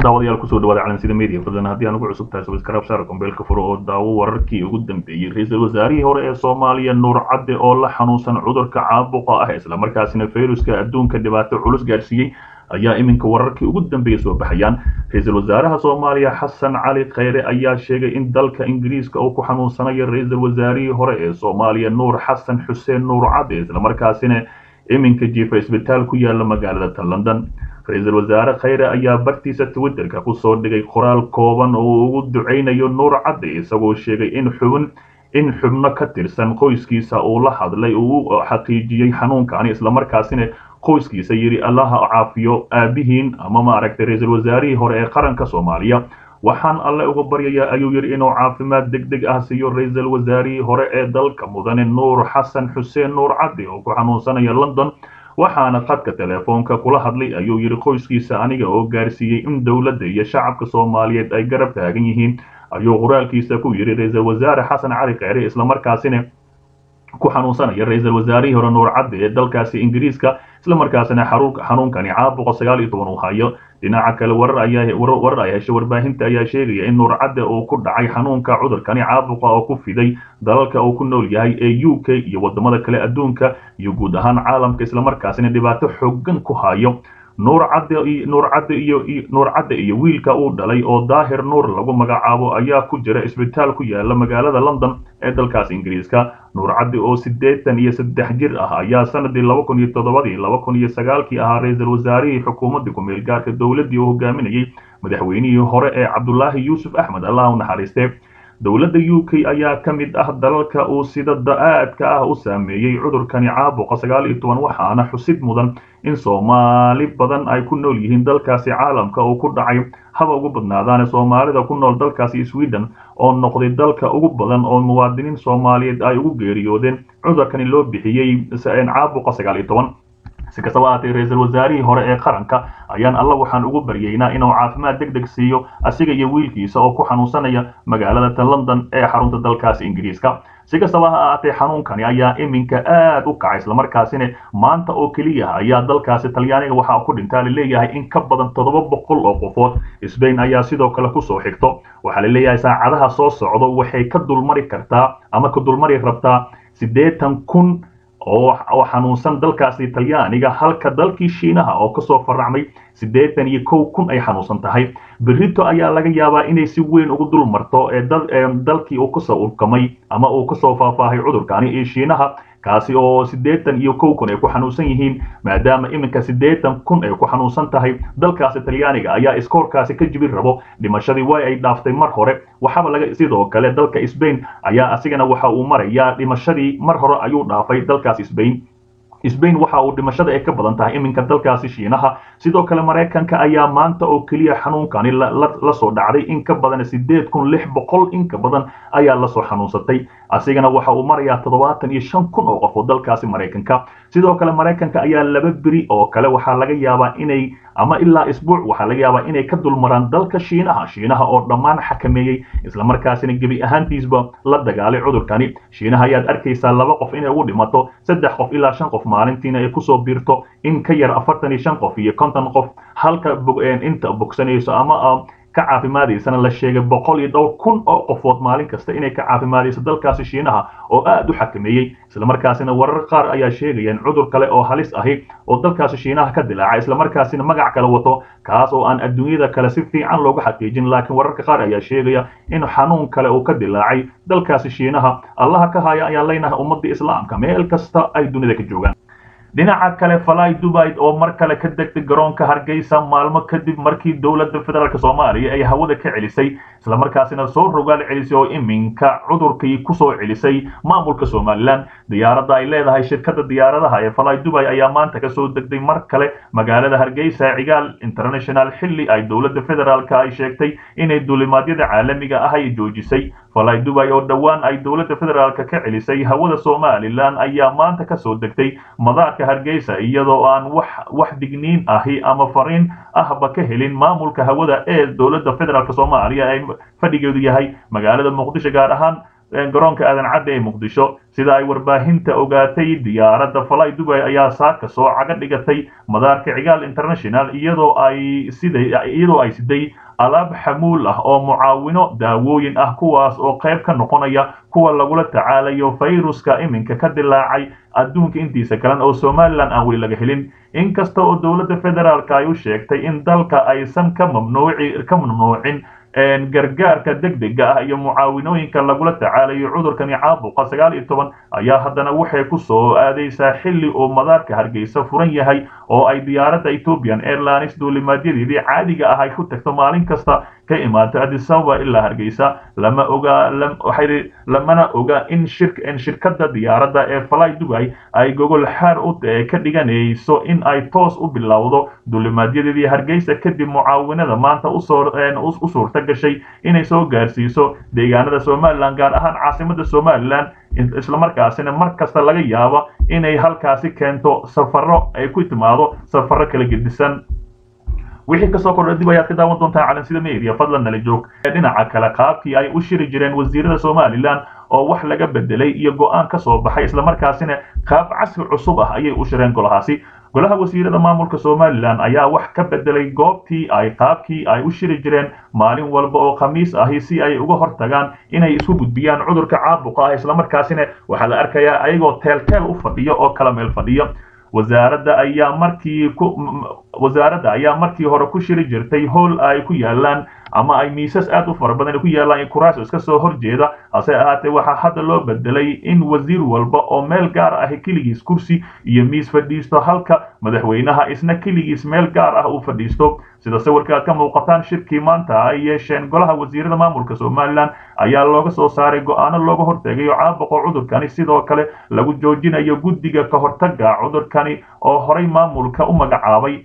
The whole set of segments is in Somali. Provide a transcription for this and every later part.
daawadayaal kusoo dhawaada calansida media fadlan haddii aan ugu cusub tahay subscribe saar kombeelka furo oo daawo wararkii ugu dambeeyey ra-iisul wasaarihii hore ee soomaaliya nuur cadde oo la xanuunsan cudurka caabuqa ah islamarkaasina fayruska adduunka dhibaato culus gaadhsiiyey ayaa iminka wararkii ugu dambeeyey soo baxayaan ra-iisul wasaaraha soomaaliya xasan cali kheyre ayaa sheegay in dalka ingiriiska uu ku xanuunsanayo ra-iisul wasaarihii hore ee soomaaliya nuur xasan xuseen nuur cadde islamarkaasina iminka jiifa isbitaal ku yaala magaalada ta london ra-iisul wasaare kheyre ayaa bartiisa twitterka kusoo dhigay qoraal kooban oo uu ugu ducaynayo nuur cadde isagoo sheegay in xubin in xubno ka tirsan qoyskiisa uu la hadlay uu xaqiijiyey xanuunkani islamarkaasina qoyskiisa yidhi allaha caafiyo aabihiin ama maaragtay ra-iisul wasaarihii hore ee qaranka soomaaliya waxaan alle uga baryayaa ayuu yidhi inuu caafimaad deg deg ah siiyo ra-iisul wasaarihii hore ee dalka mudane nuur xasan xuseen nuur cadde oo ku xanuunsanaya london waxaana khadka teleefoonka kula hadlay ayuu yidhi qoyskiisa aniga oo gaarsiiyey in dowladda iyo shacabka soomaaliyeed ay garab taagan yihiin ayuu qoraalkiisa ku yidhi ra-iisul wasaare xasan cali kheyre islamarkaasina ku xanuunsanaya ra-iisul wasaarihii hore nuur cadde ee dalkaasi ingiriiska islamarkaasina xanuunkani caabuqa sagaal iyo toban uu hayo dhinaca kale warar ayaa warar ay heshay warbaahinta ayaa sheegaya in nuur cadde uu ku dhacay xanuunka cudurkani caabuqa oo ku fiday dalalka uu ku nool yahay ee u k iyo wadamada kale adduunka iyo guud ahaan caalamka islamarkaasina dhibaato xoogan ku hayo nuur cadde nuur cadde iyo nuur cadde iyo wiilka uu dhalay oo daahir nuur lagu magacaabo ayaa ku jira isbitaal ku yaala magaalada london ee dalkaas ingiriiska nuur cadde oo siddeetan iyo saddex jir ah ayaa sanadii laba kun iyo toddobadii laba kun iyo sagaalkii ahaa ra-iisul wasaarihii xukuumadda ku-meel gaarka dowladdii uu hogaaminayey madaxweynihii hore ee cabdulaahi yuusuf axmed allah u naxariiste dowladda u k ayaa ka mid ah dalalka uu sida da-aadka ah u saameeyey cudurkani caabuqa sagaal iyo toban waxaana xusid mudan in soomaali badan ay ku nool yihiin dalkaasi caalamka uu ku dhacay haba ugu badnaadaane soomaalida ku nool dalkaasi sweden oo noqday dalka ugu badan oo muwaadiniin soomaaliyeed ay ugu geeriyoodeen cudurkani loo bixiyey caabuqa sagaal iyo toban si kastaba ahaatee ra-iisul wasaarihii hore ee qaranka ayaan alla waxaan ugu baryeynaa inuu caafimaad deg deg siiyo asiga iyo wiilkiisa oo ku xanuunsanaya magaalada ta london ee xarunta dalkaasi ingiriiska si kastaba ha ahaatee xanuunkani ayaa iminka aad u kacay islamarkaasina maanta oo keliya ayaa dalkaasi talyaaniga waxaa ku dhintaa laleeyahay in ka badan toddoba boqol oo qofood sbain ayaa sidoo kale kusoo xigto waxaa laleeyahay saacadaha soo socdo waxay ka dulmari kartaa ama ka dulmari rabtaa siddeetan kun oo xanuunsan dalkaasi talyaaniga halka dalkii shiinaha oo kasoo faracmay siddeetan iyo kow kun ay xanuunsan tahay berito ayaa laga yaabaa inay si weyn ugu dul marto ee dalkii uu kasoo urkamay ama uu kasoo faahfaahay cudurkani iyo shiinaha kaasi oo siddeetan iyo kow kun ay ku xanuunsan yihiin maadaama iminka siddeetan kun ay ku xanuunsan tahay dalkaasi talyaaniga ayaa iskoorkaasi ka jibin rabo dhimashadii way ay dhaaftay mar hore waxaaba laga sidoo kale dalka sbain ayaa asigana waxa uu marayaa dhimashadii mar hore ayuu dhaafay dalkaas sbain sbain waxa uu dhimashada ay ka badan tahay iminka dalkaasi shiinaha sidoo kale maraykanka ayaa maanta oo keliya xanuunkani lasoo dhacday in ka badan siddeed kun lix boqol in ka badan ayaa lasoo xanuunsatay asigana waxa uu marayaa toddobaatan iyo shan kun oo qof oo dalkaasi maraykanka sidoo kale maraykanka ayaa laba beri oo kale waxaa laga yaabaa inay ama ilaa isbuuc waxaa laga yaabaa inay ka dulmaraan dalka shiinaha shiinaha oo dhammaan xakameeyey islamarkaasina gebi ahaantiisba la dagaalay cudurkani shiinaha ayaad arkaysaa laba qof inay ugu dhimato saddex qof ilaa shan qof maalintiina ay kusoo biirto in ka yar afartan iyo shan qof iyo konton qof halka inta bogsanayso ama ka caafimaadaysana la sheegay boqol iyo dhowr kun oo qofood maalin kasta inay ka caafimaadayso dalkaasi shiinaha oo aad u xakameeyey islamarkaasina warar qaar ayaa sheegayaan cudur kale oo halis ahi oo dalkaasi shiinaha ka dilaaca islamarkaasina magac kale wato kaas oo aan adduunyada kale si fiican looga xaqiijin laakiin wararka qaar ayaa sheegaya in xanuun kale uu ka dilaacay dalkaasi shiinaha allaha ka haya ayaan leynahay ummadda islaamka meel kasta ay dunida ka joogaan dhinaca kale falay dubai oo mar kale ka degtay garoonka hargeysa maalmo kadib markii dowladda federaalk soomaaliya ay hawada ka celisay islamarkaasina soo rogaal celisay oo iminka cudurkii kusoo celisay maamulka somalilan diyaaradda ay leedahay shirkadda diyaaradaha ee falay dubai ayaa maanta kasoo degtay mar kale magaalada hargeysa cigaal international xilli ay dowladda federaalk ay sheegtay inay duulimaadyada caalamiga ah ay joojisay falay dubai oo dhowaan ay dowladda federaalk ka celisay hawada somalilan ayaa maanta kasoo degtay madaarka hargeysa iyadoo aan wax wax digniin ahi ama fariin ahba ka helin maamulka hawada ee dowladda federaalk soomaaliya ay fadhigeedu yahay magaalada muqdisho gaar ahaan garoonka aadan cadde ee muqdisho sida ay warbaahinta ogaatay diyaaradda falay dubay ayaa saaka soo caga dhigatay madaarka cigaal international iyadoo ay siday iyadoo ay siday alaab xamuul ah oo mucaawino daawooyin ah kuwaas oo qayb ka noqonaya kuwa lagula tacaalayo fayruska iminka ka dilaacay adduunka intiisa kalan oo somalilan aan weli laga helin inkasta oo dowladda federaalka ay u sheegtay in dalka aysan ka mamnuuci ka mamnuucin gargaarka degdega ah iyo mucaawinooyinka lagula tacaalayo cudurkani caabuqa sagaal iyo toban ayaa haddana waxay ku soo aadaysaa xilli uu madaarka hargeysa furan yahay oo ay diyaaradda ethiopian airlines duulimaadyadii caadiga ah ay ku tagto maalin kasta ka imaato addis ababa ilaa hargeysa lama oga waxay lamana oga in shir in shirkadda diyaaradda ee fly dubai ay gogol xaar u ka dhiganayso in ay toos u bilowdo duulimaadyadii hargeysa kadib mucaawinada maanta usoo u suurta gashay inay soo gaarsiiso deegaanada somalilan gaar ahaan caasimada somalilan islamarkaasina mar kasta laga yaabo inay halkaasi keento safaro ay ku timaado safaro kala gedisan wixii kasoo kordha dib ayaad ka daawan doontaa calansida media fadlan nala joog dhinaca kale qaabkii ay u shiri jireen wasiirada somalilan oo wax laga bedelay iyo go-aan ka soo baxay islamarkaasina qaab casri cusub ah ayay u shireen golahaasi golaha wasiirada maamulka somalilan ayaa wax ka bedelay goobtii ay qaabkii ay u shiri jireen maalin walba oo khamiis ahi si ay uga hortagaan inay isku gudbiyaan cudurka caabuqa ah islamarkaasina waxaa la arkayaa ayagoo teelteel u fadhiyo oo kala meel fadhiyo wasaaradda ayaa markii ku wasaaradda ayaa markii hore ku shiri jirtay howl ay ku yaalaan ama ay miisas aad u fara badan ku yaalaan in kuraas iska soo horjeeda hase ahaatee waxaa hadda loo bedelay in wasiir walba oo meel gaar ah keligiis kursi iyo miis fadhiisto halka madaxweynaha isna keligiis meel gaar ah uu fadhiisto sida sawirka aad ka muuqataan shirkii maanta ay yeesheen golaha wasiirada maamulka somalilan ayaa looga soo saaray go-aano looga hortegayo caabuqa cudurkani sidoo kale lagu joojinayo guddiga ka hortaga cudurkani oo horay maamulka u magacaabay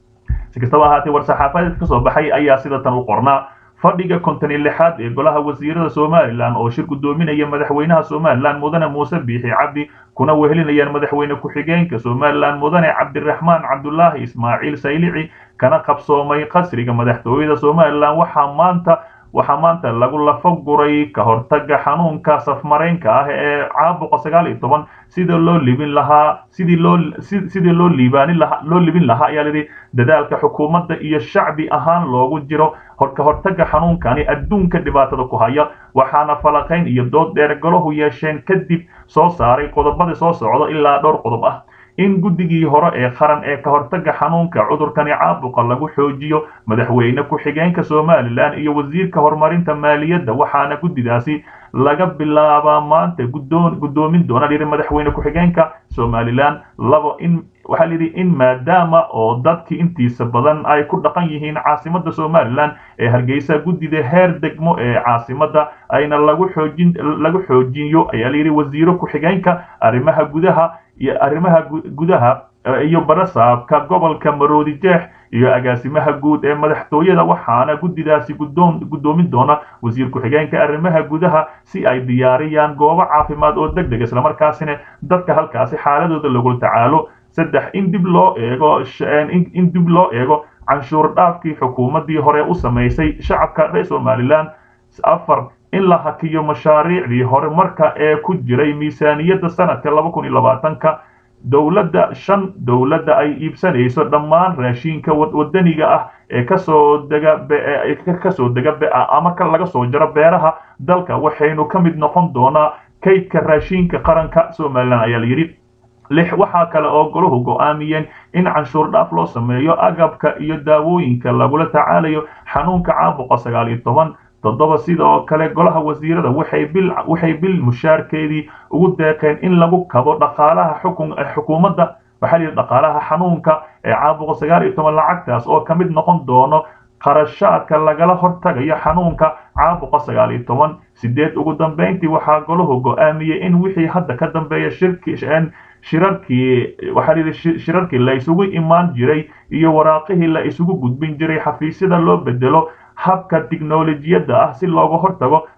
si kastaba ahaatee war-saxaafadeed ka soo baxay ayaa sida tan u qornaa fadhiga konton iyo lixaad ee golaha wasiirada somalilan oo shir guddoominaya madaxweynaha somalilan mudane muuse biixi cabdi kuna wehelinayaan madaxweyne ku-xigeenka somalilan mudane cabdiraxmaan cabdulaahi ismaaciil saylici kana qabsoomay qasriga madaxtooyada somalilan waxaa maanta waxaa maanta lagu lafa guray ka hortaga xanuunka safmareynka ah ee caabuqa sagaal iyo toban sida loo libin lahaa sidii loo sidii loo liibaanin lahaa loo libin lahaa ayaa lidhi dadaalka xukuumadda iyo shacbi ahaan loogu jiro ka hortaga xanuunkani adduunka dhibaatada ku haya waxaana falaqayn iyo dood dheer golahu yeesheen kadib soo saaray qodobada soo socda ilaa dhowr qodob ah in guddigii hore ee qaran ee ka hortaga xanuunka cudurkani caabuqa lagu xoojiyo madaxweyne ku-xigeenka somalilan iyo wasiirka horumarinta maaliyadda waxaana guddidaasi laga bilaabaa maanta guddoomin doona yidhi madaxweyne ku-xigeenka somalilan labo in waxaa layidhi in maadaama oo dadkii intiisa badan ay ku dhaqan yihiin caasimadda somalilan ee hargeysa guddida heer degmo ee caasimadda ayna lagu xoojin lagu xoojiyo ayaa layidhi wasiiro ku-xigeenka arrimaha gudaha iyo arrimaha gudaha iyo barasaabka gobolka maroodi jeex iyo agaasimaha guud ee madaxtooyada waxaana guddidaasi guddoon guddoomin doona wasiir ku-xigeenka arrimaha gudaha si ay diyaariyaan goobo caafimaad oo deg deg islamarkaasina dadka halkaasi xaaladooda lagula tacaalo saddex in dib loo eego in dib loo eego canshuur dhaafkii xukuumaddii hore u samaysay shacabka reer somalilan afar in la hakiyo mashaariicdii horumarka ee ku jiray miisaaniyadda sanadka laba kun iyo labaatanka dowladda shan dowladda ay iibsanayso dhammaan raashinka wadaniga ah ee kasoo dega kasoo dega ama ka laga soo jaro beeraha dalka waxaynu ka mid noqon doonaa kaydka raashinka qaranka somalilan ayaa la yidhi lix waxaa kale oo golahu go'aamiyeen in canshuur dhaaf loo sameeyo agabka iyo daawooyinka lagula tacaalayo xanuunka caabuqa sagaal iyo toban toddoba sidoo kale golaha wasiirada waxay bil waxay bil mushaarkeedii ugu deeqeen in lagu kabo dhaqaalaha xukun xukuumadda waxaa layidhi dhaqaalaha xanuunka ee caabuqa sagaal iyo toban lacagtaas oo ka mid noqon doono qarashaadka lagala hortagayo xanuunka caabuqa sagaal iyo toban sideed ugu dambeyntii waxaa golahu go'aamiyey in wixii hadda ka dambeeya shirki shirarkii waxaa layidhi shirarkii la isugu imaan jiray iyo waraaqihii la isugu gudbin jiray xafiisyada loo bedelo habka tiknolojiyadda ah si looga hortago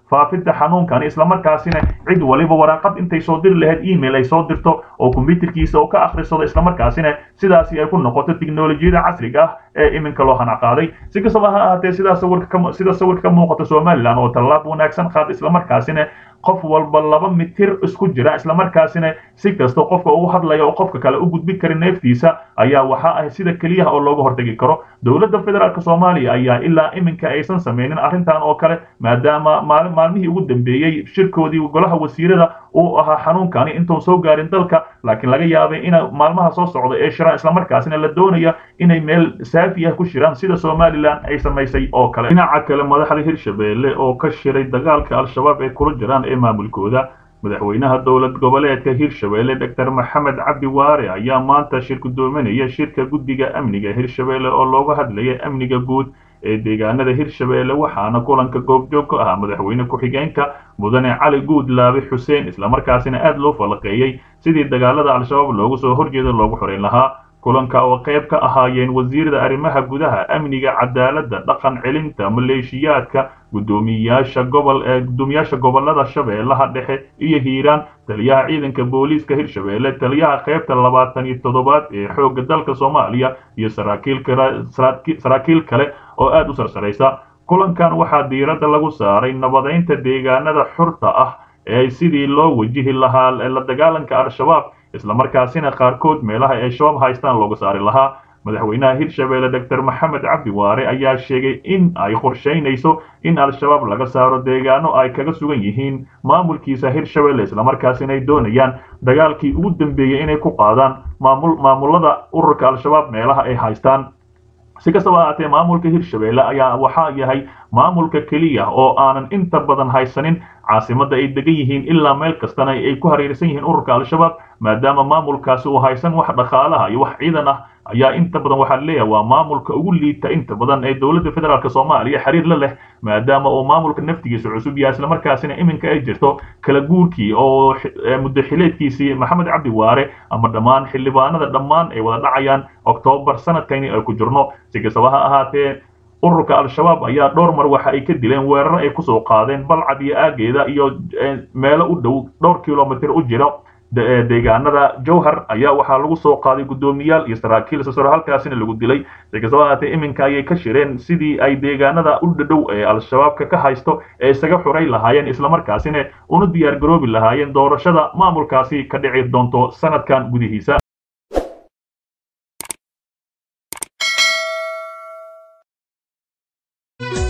faafidda xanuunkani islamarkaasina cid waliba waraaqad intay soo diri lahayd email ay soo dirto oo kombyuterkiisa oo ka akhrisado islamarkaasina sidaasi ay ku noqoto tiknolojiyada casriga ah ee iminka loo hanaqaaday si kastaba ha ahaatee sidaa sawirka sida sawirka ka muuqata somalilan oo tallaab wanaagsan qaad islamarkaasina qof walba laba mitir isku jira islamarkaasina si kasta qofka ugu hadlaya oo qofka kale u gudbin kara neeftiisa ayaa waxa ah sida keliyaha oo looga hortagi karo dowladda federaalk soomaaliya ayaa ilaa iminka aysan sameynin arrintan oo kale maadaama maali maalmihii ugu dambeeyey shirkoodii golaha wasiirada uu ahaa xanuunkani intuun soo gaarin dalka laakiin laga yaabay ina maalmaha soo socda ee shiraan islamarkaasina la doonaya inay meel saafi ah ku shiraan sida somalilan ay samaysay oo kale dhinaca kale madaxda hirshabeelle oo ka shiray dagaalka al-shabaab ee kula jiraan ee maamulkooda madaxweynaha dowlad goboleedka hirshabeelle doctor maxamed cabdi waare ayaa maanta shir gudoominaya shirka guddiga amniga hirshabeelle oo looga hadlaya amniga guud ee deegaanada hirshabeelle waxaana kulanka goobjoog ka ahaa madaxweyne ku-xigeenka mudane cali guudlaabe xuseen islamarkaasina aad loo falaqeeyey sidii dagaalada al-shabaab loogu soo horjeeda loogu xoreyn lahaa kulanka oo qayb ka ahaayeen wasiirada arrimaha gudaha amniga cadaaladda dhaqan celinta maleeshiyaadka gudoomiyaasha gobol ee gudoomiyaasha gobolada shabeellaha dhexe iyo hiiraan taliyaha ciidanka booliiska hirshabeelle taliyaha qaybta labaatan iyo toddobaad ee xoogga dalka soomaaliya iyo saraakiil kale saraakiil kale oo aad u sarsaraysa kulankan waxaa diiradda lagu saaray nabadeynta deegaanada xurta ah ee sidii loo wajihi lahaa la dagaalanka al-shabaab islamarkaasina qaarkood meelaha ay shabaab haystaan looga saari lahaa madaxweynaha hirshabeelle doctor maxamed cabdi waare ayaa sheegay in ay qorshaynayso in al-shabaab laga saaro deegaano ay kaga sugan yihiin maamulkiisa hirshabeelle islamarkaasina ay doonayaan dagaalkii ugu dambeeyey inay ku qaadaan maamul maamulada ururka al-shabaab meelaha ay haystaan si kastaba ahaatee maamulka hirshabeelle ayaa waxaa yahay maamulka keliya oo aanan inta badan haysanin caasimadda ay degan yihiin ilaa meel kastana ay ku hareersan yihiin ururka al-shabaab maadaama maamulkaasi uu haysan wax dhaqaalaha iyo wax ciidan ah ayaa inta badan waxaa leeyahay waa maamulka ugu liita inta badan ee dowladda federaalk soomaaliya xiriir la leh maadaama uu maamulka naftigiisa cusub yahay islamarkaasina iminka ay jirto kala guurkii oo muddo xileedkiisii maxamed cabdi waare ama dhammaan xildhibaanada dhammaan ay wada dhacayaan oktoobar sanadkani ay ku jirno si kastaba ha ahaatee ururka al-shabaab ayaa dhowr mar waxa ay ka dileen weerar ay kusoo qaadeen balcad iyo aageeda iyo meelo u dhow dhowr kilomitr u jira deegaanada jowhar ayaa waxaa lagu soo qaaday guddoomiyaal iyo saraakiil sasaro halkaasina lagu dilay si kastaba ahaatee iminka ayay ka shireen sidii ay deegaanada u dhadhow ee al-shabaabka ka haysto ee isaga xuray lahaayeen islamarkaasina una diyaar garoobi lahaayeen doorashada maamulkaasi ka dhici doonto sanadkan gudihiisa thank you